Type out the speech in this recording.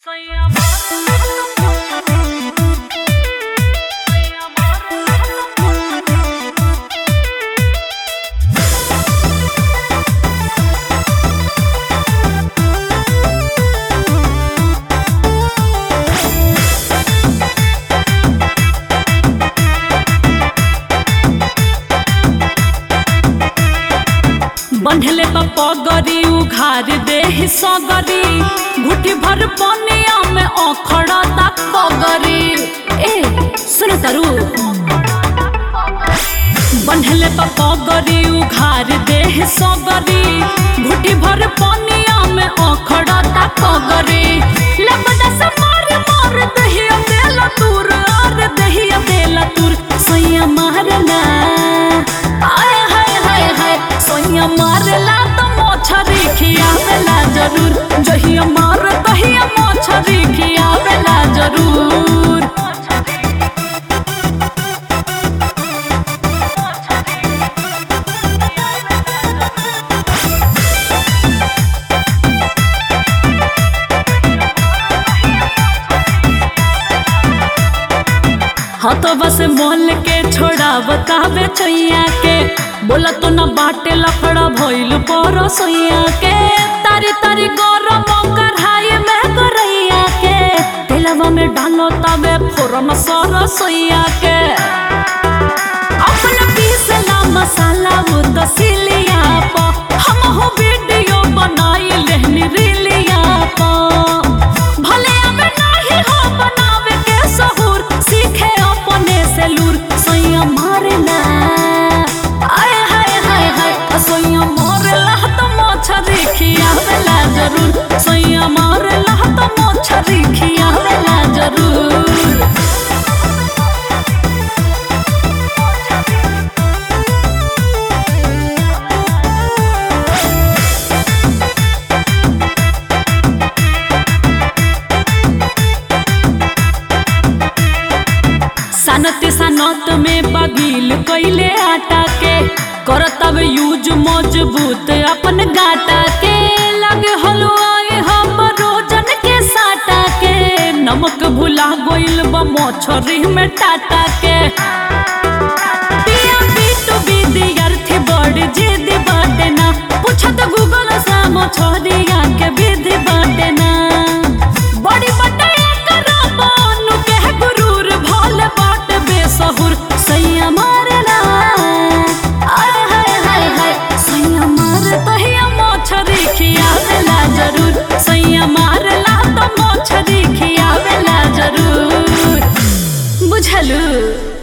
बंधले पगरी उघार देह सगरी घुटी भर पनिया में अखड़ा तक पगरी ए सुन तरु बंधले पगरी उघार देह सगरी घुटी भर पनिया में अखड़ा तक पगरी लबदा से मार मार दहिया देला तूर और दहिया देला तूर सैया मारला आय हाय हाय हाय सोइया मारला तो मोछरी खियावेला जरूर जहिया मार तहिया मोछरी खियावेला जरूर हाँ तो बस मोल के छोड़ा बतावे छैया के बोला तो न बाटे लफड़ा भइल पर सोइया के तारी तारी गरम कढ़ाई में करैया के तेलवा में डालो तबे फोरन सर सोइया के अपना पीसला मसाला वो तो सिलिया पा हम हो वीडियो बनाई लेहनी रीलिया पा भले अब नाही हो बनावे के सहूर सीखे अपने से लूर सोइया मारेला आय हाय हाय हाय सोइया मारेला तो मोछरी खियावेला जरूर सोइया मारेला तो मोछरी खियावेला जरूर सनत सनत में बगील कैले आटा के करतब यूज मजबूत अपन गाटा के लगे हलवाए हम रोजन के साटा के नमक भुला गोइल बा मछरी में टाटा के पिया पीटू विद्यार्थी बड़ जिद बाटे ना पूछत गूगल से मछरिया के विधि बाटे ना बड़ी बटैया करा बानु के गुरूर भोल बाट बेसहुर सैया मारला आय हाय हाय हाय सैया मार तहिया मोछरी खियावेला जरूर सैया मारला तो मोछरी खियावेला जरूर बुझलू